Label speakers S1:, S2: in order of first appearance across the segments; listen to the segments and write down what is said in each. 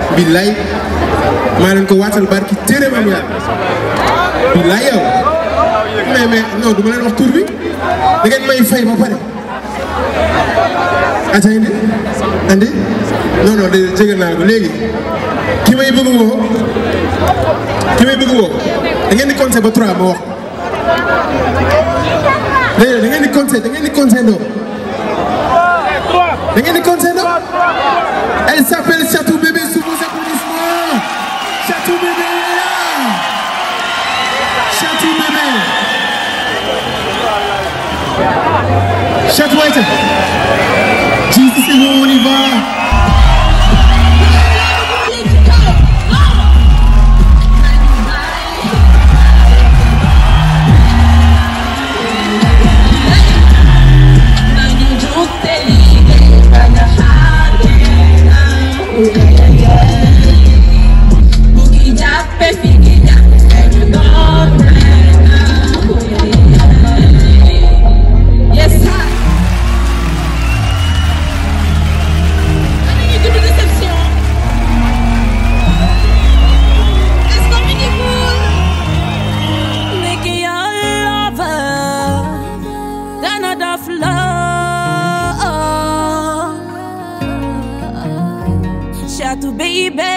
S1: billaay maa leen ko waatal barki téere maam yàlla billaay yow mais mais non du ma leen wax tur bi da ngeen may fay ba pare ata indi andi non non de jégal naa ko léegi ki may bëgg woo ki may bëgg woo da ngeen di compter ba trois ma wax déedéet da ngeen di compter da ngeen di compter ndoo da ngeen di compter ndoo elle s'appelle Chatou Bébé sous vos applaudissements Chatou Bébé est là Chatou Bébé Chatou Aïcha Jesus c'est bon on y va
S2: Yes, sir. Amin itu deception. Est-ce qu'on finit cool?
S3: Make your lover than enough love. Chateau baby.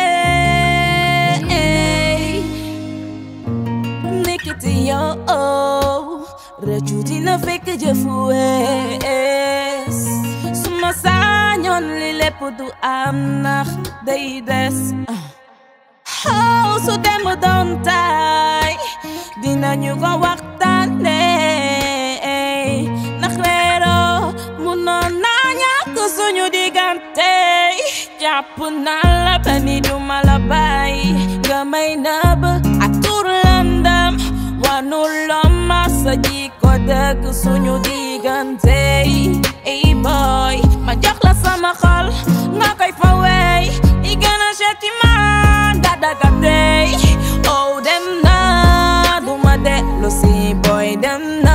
S3: Nikiti yo. Rëccu dina fekk jëfu wees. Suma sañoon li lépp du am nax day des. Oh, su dem doon tay dinañu ko waxtaanee ndax reeroo munoon naa ñàkk suñu diggante jàpp naa la ba ni duma la bàyyi nga may nëbb ak tur lëndëm wanuloo ma sa jikko dëgg suñu diggante ey boy ma jox la sama xol nga koy fa wey i gën a seeti man dadaga dey oh dem na duma dellu si boy dem na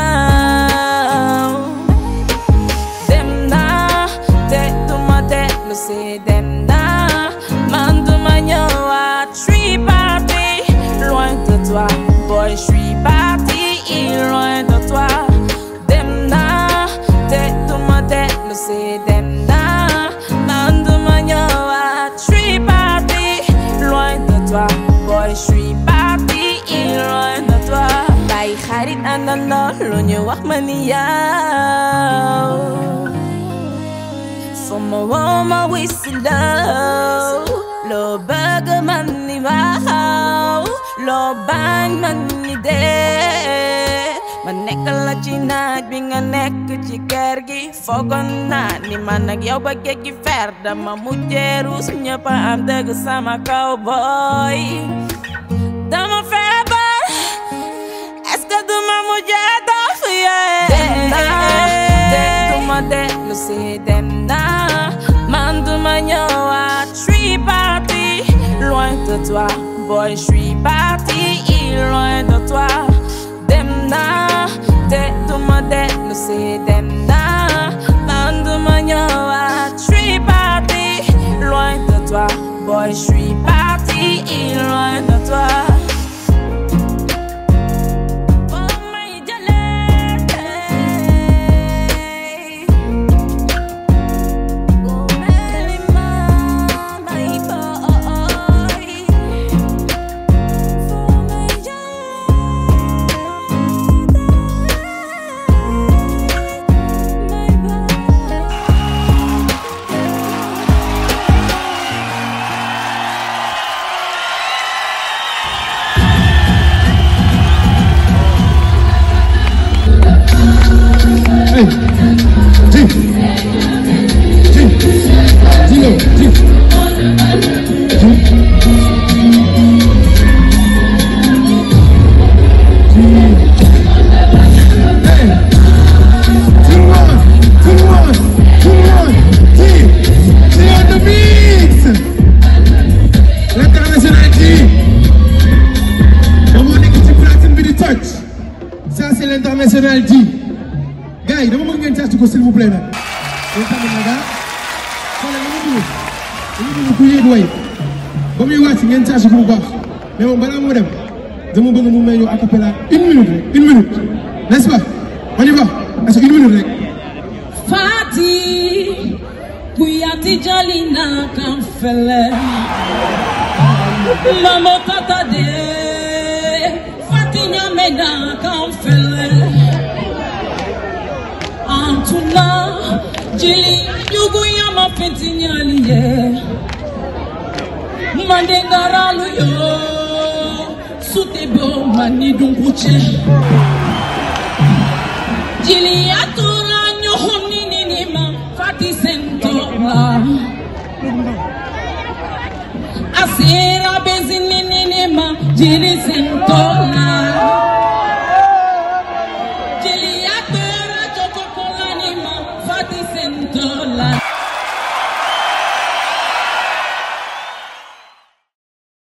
S3: dem na te duma dellu si dem na man duma ñëwaat je suis parti loin de toi boy je suis parti loin de toi dem na te duma dellu si dem na man duma ñëwaat je suis parti loin de toi boy je suis parti loin de toi bàyyi xarit àndandoo lu ñu wax ma ni yow sama woo ma wisi law loo bëgg man ni waaw loo bañ man ni dee ma nekk la ci naaj bi nga nekk ci kër gi foogoon naa ni man ak yow ba géej gi fer dama mujjee ruus ñëpp a am dëgg sama kaw boy dama feebar est-ce que duma mujjee dof yee dem naa te duma dellu si dem naa man duma ñëwaat je suis parti loin de toi boy je suis parti loin de toi dem naa te duma dellu si dem naa man duma ñëwaat je suis parti loin de toi boy je suis parti loin de toi Oh my jëlee Oh meli ma my boy For my jëlee my boy
S1: Hey, Jim. Jim. Dino, Jim. Hey. Two one, two one, two one. Jim. Jim on the mix. L'international Jim. Dama nekk ci platine bi di toj. Ça c'est l'international Jim. gars yi dama bëgg ngeen test ko s'il vous plaît nag. yéen tamit nag ah. xoolal dama bëgg dama bëgg ku yéeg way ba muy wàcc ngeen caasi ko bu baax mais moom balaa moo dem dama bëgg mu may ñu a cappella une minute rek une minute n'est-ce pas on y va est-ce que une minute rek
S3: Fati Kuyati Jalina Kamfele Mamo Tata de Fati Nyamena Kamfele Antuna Jili Yugu Yama Penti Nyaliye Mandengaralu yo Sutebo Mani Dunguche Jili Atura Nyohoni Ninima Fati Sentola Asira Bezini Ninima Jili Sentola